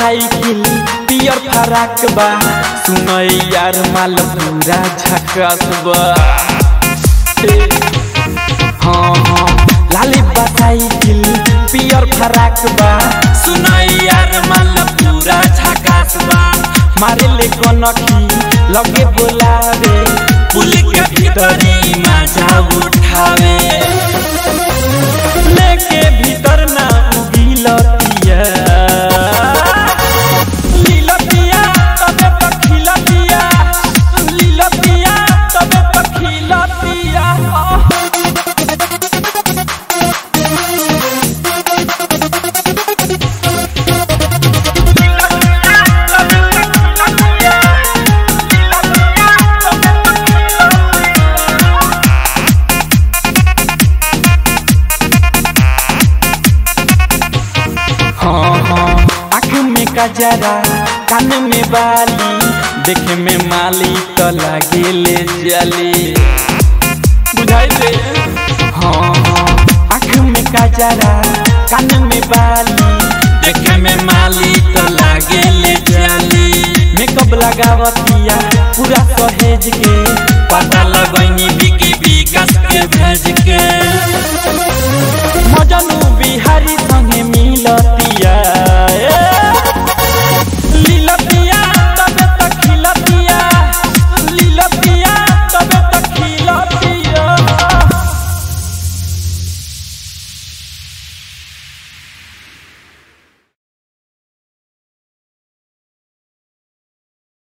cycle पियर फराक बा सुनई यार माल पूरा झकास बा ए, हाँ हाँ लाली बा साइकिल पियर फराक बा सुनई यार माल पूरा झकास बा मारे ले कनखी लगे बोलावे पुल के भीतरी मजा उठावे लेके भीतर ना उगिलतिया लीलतिया तबे पखिलतिया लीलतिया तबे पखिलतिया हाँ हाँ आँख में कजरा कान में बाली देखे में माली तो लागे ले जली बुझाई दे हाँ हाँ आँख में कजरा कान में बाली देखे में माली तो लागे ले जली मेकअप लगावतिया पूरा सहेज के पता लगनी बिकी विकास के भेज के